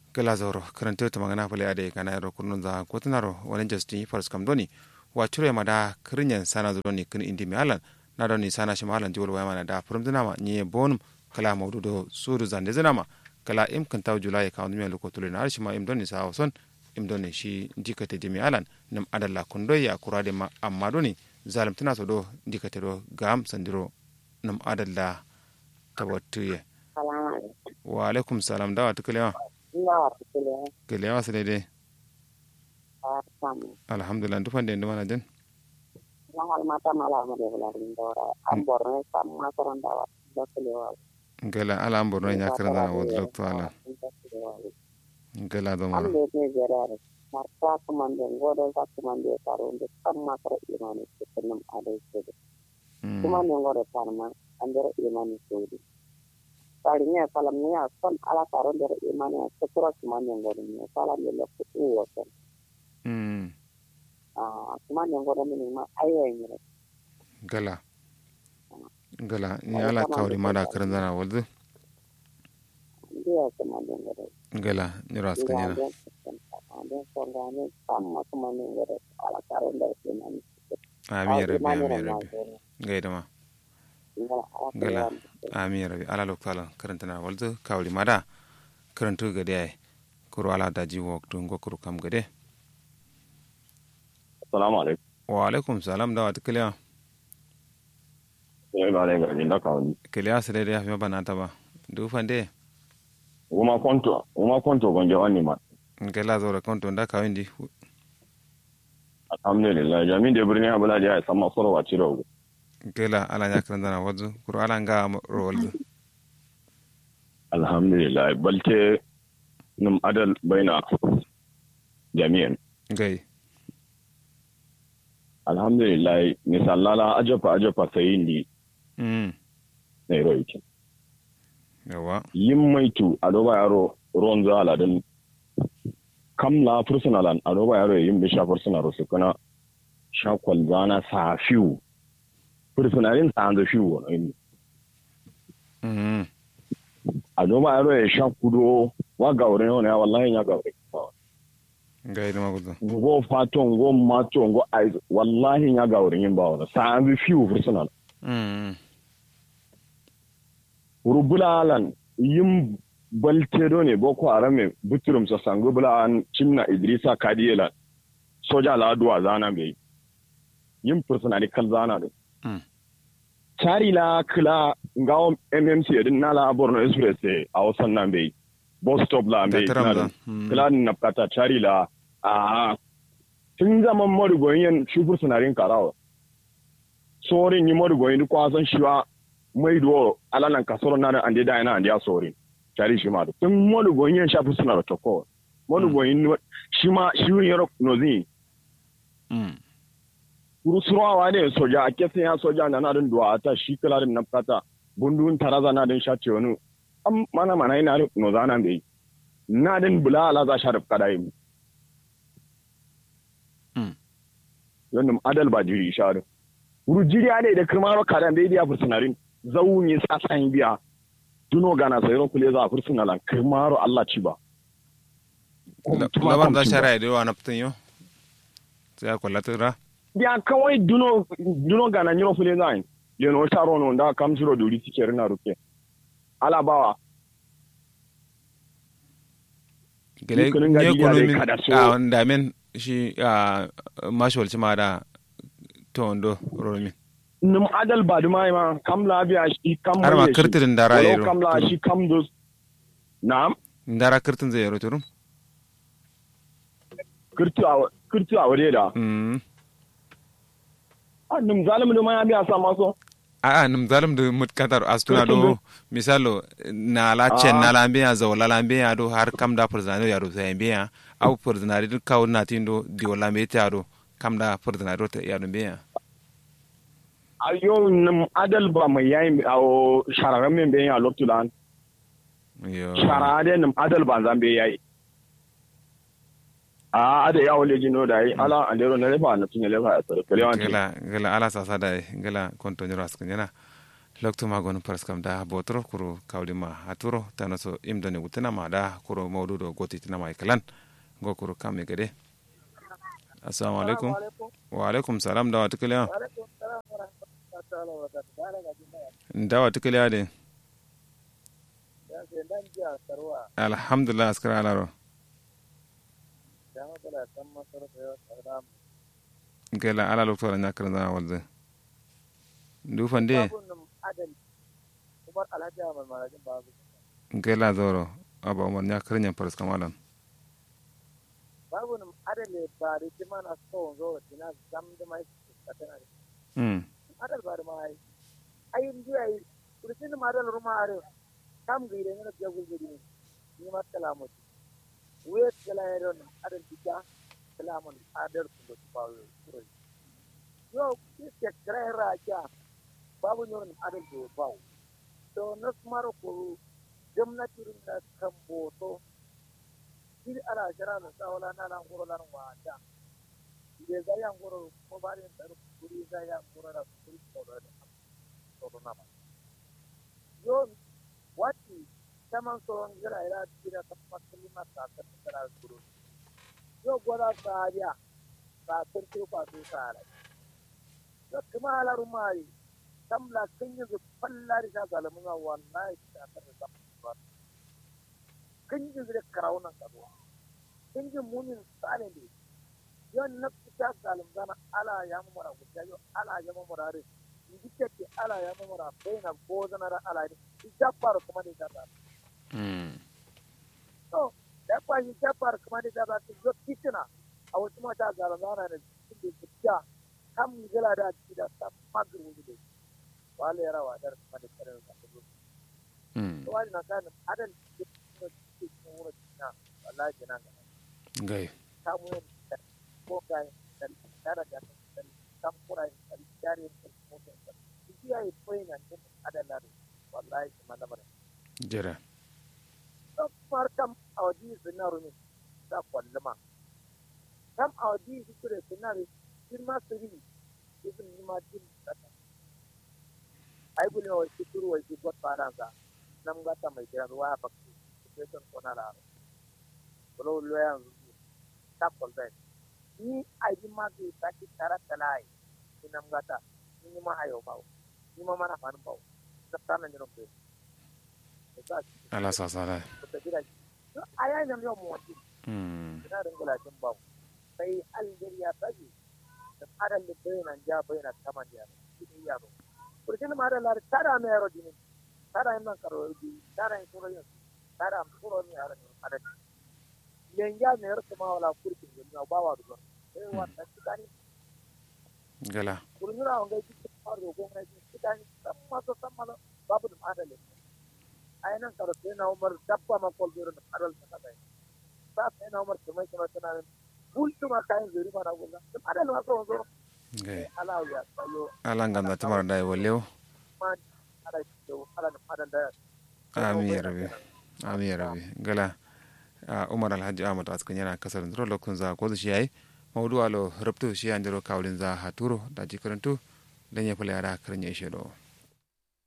gelazoro karante to magana pale ade kana ro kunun za kotinaro wani justin fars kam doni wa chure mada kirinyen sana zo doni kin indi mi alan na doni sana shi malan diwol wa mana da furum dinama ni bonum kala mawdu do suru zande zinama kala im kan taw julai ka mi lo kotule na shi ma im doni sa son im doni shi dikate dimi alan nam adalla kundo ya kurade ma amma doni zalim tana so do dikate do gam sandiro nam adalla tawattuye wa alaikum salam dawa tukalewa kelewa su daidai alhamdulillah dufan da nduma na jin gala ala an borno ya karan da wadda lokto ala gala da mara marta kumande ngodo sa kumande karunde kamma kara imani kutunum adai sede kumande ngodo tarma andere imani sede tarinya salam niya son ala karunde imani sekura kumande ngodo niya salam ye lokku uwo sen ah kumande ngodo mini ma ayo ngire gala gala ni ala kawri mada karan da wadda ndiya kumande ngodo gala ni ras kanyana den songane kamma kumande ngodo ala karunde imani amin rabbi amin rabbi gaida ma gala amin rabbi ala lokto ala karanta na wadda kawri mada karantu gade ay kuro ala daji waktu ngokuru kam gade Assalamu alaikum. wa alaikum salam da wata kiliya Sai ba dai gari na kawo. kiliya su daidai ya fi mabana ta ba dufan dai Uma konto, uma konto gonje wani ma. gala zo da kanto da kawin di Alhamdulillah, jami'in da birnin Abula da ya san masu rawa cire ugu. gala ala ya karanta na wadda kuro ala nga rawalzu Alhamdulillah, balte num adal baina jami'in. gai Alhamdulillah, misallala ajafa ajafa sayin di mm na heroic. yawa Yin maitu a doba yaro ruwan za aladun kamla fursunalan a doba yaro yin bisha fursunar su kuna shakwal zana sa fiwu. Fursunarin sa an da fiwu wani. mm a noma yaro ya sha kudo wa gaure ne wani wallahi ya gaure gai da magudu go faton go mato go ai wallahi ya gaure yin ba wani sa an bi fiu personal mm rubulalan yin baltedo ne boko arame buturum sa sango bulan cimna idrisa kadiyela soja la duwa zana bai yin personal kal zana da Mm. tari la kila ngawo mmc din nala borno express a wasan nan bai bus stop la da bai taram da na kiladin na fata cari la a tun zaman marigoyin yan shufur sinarin karawa sorin yi marigoyin duk kwasan shiwa mai duwa alalan kasoro na da ande da yana ande ya sorin cari shi ma da tun marigoyin yan shafi suna da toko marigoyin shi ma shi yin yaro nozin mm kurusurawa ne soja a kesin ya soja na nadin duwa ta shi kiladin na fata bundun taraza na din shace wani an mana mana yana nozana bai na din bula ala za sharif kada yi Mm. yadda adal ba jiri sharu wuru jiri ne da kirmaro kadan bai biya fursunarin zau ne sa san biya duno gana sayro kule za fursunalan kirmaro Allah ci ba laban da shara ya dewa na fitin yau sai ya kwalla tura biya kawai duno duno gana nyiro kule za yin leno taro no da kam shiro duri tike rina ruke ala bawa gele Dukkanin ne gadi ya kunu dai min kada so. a wanda men shi a mashawal ma da to wando romin num adal ba duma ma kam labiya shi kam har ma mai shi. kirtirin da Walau ra'ayi kam la shi kam dos na'am ndara kirtin zai yaro turum kirtu a kirtu a wade da mm ah num zalim duma ya biya sa maso a a nim zalim da mutkatar astuna do misalo na la chen na la mbiya zo la la mbiya do har kam da furzana ya do sai mbiya au furzana di kaw na tindo di wala me ta do kam da furzana do ta ya do mbiya ayo num adal ba mai yayin a shararren men bayan a loktulan yo sharade num adal ba zambe yayi a ada yawo leji no dai ala andero na lefa na tunya lefa a tsare kale wanti gala gala ala sasa da gala konto nyoro askan yana lokto magon paraskam da botro kuro kawlima haturo tanaso imdoni wutinama da kuro mawdudo goti tinama ikalan go kuro kamme gade assalamu alaikum wa alaikum salam dawa tukaliya dawa tukaliya de alhamdulillah askara alaro gela ala loktora ñakkere dana walde ndufande gela doro aba umar ñakkere ñam presque malan babu num adale bari ti mana so zo tina zamde mai katana mm adal bari mai ay ndi ay kursin ma adal ruma are kam gire ngana jagul gidi ni ma kalamu wet kala yaron adal bija kalamun adal ku bawo kuro yo kike kare raja babu nyon adal do bawo to nas maro ko gwamnati rinda kan boto kiri ala jara na sawala na lan goro lan wata ide za ya goro ko bari da kuri za ya goro da kuri ko da to na ma yo wati taman so ngira ila tira ta pasli ma ta ta tara goro yo gora ta ya ta turku pa tu sara yo kuma ala rumai tamla kinyi zu pallari ta zalamun wallahi ta ta ta kanjin da karawunan kaduwa kanjin munin tsane ne yon na fita salim zana ala ya mamara guda yau ala ya mamara re ndi ke ala ya mamara bai na ko zana ra ala ne ita faru kuma ne ta to da kwa yi ta faru kuma ne ta ta yo kitina a wasu mata salim zana ne cikin da fita kam gila da ci da ta magru ne wale rawa dar kuma da kare da ta to wani na kan adan wallahi nan gai kamu ko kai dan tara da dan kampura dan jari dan moto dia itu yang ada lalu wallahi mana mana jere to markam awdi zinaru ni da kwallama kam awdi zikure zinaru kirma siri ibn ma din kata ai bulin wa shukuru wa shi got faransa nam gata mai kiran wa bakki situation kona la bolo lo yanzu tapol ben ni aji magi taki tara talai inam gata ni ma ayo bawo ni ma mana fan bawo tapana ni rompe ala sasala aya nam yo mo ti mm ina da gula tin bawo sai algeria taji da adan da bayna ja bayna taman ya ni ya ro kurjin ma da lar tara me ro dini tara imman karo di tara in suro yin tara am suro ni ara ni ada lenja ne ro ma wala kurkin ni ba wa do eh wa ta tikani gala kurnyura on ga jikin faro ko ngai tikani samma to samma babu dum ada le ayinan karo sai na umar dabba ma kol biro na adal ta kai sa sai na umar kuma kuma tana bultu ma kayan zuri ma na gulla adal ma so so gai ala ya sayo ala ngam na tamara dai wallew ma ala to ala na adan da amin ya rabi amin ya rabi gala umar alhaji ahmad askan yana kasar ndro lokun za ko shi yayi mawdu alo rabtu shi andiro kawlin za haturo da jikarantu dan ya fula yara karnya shedo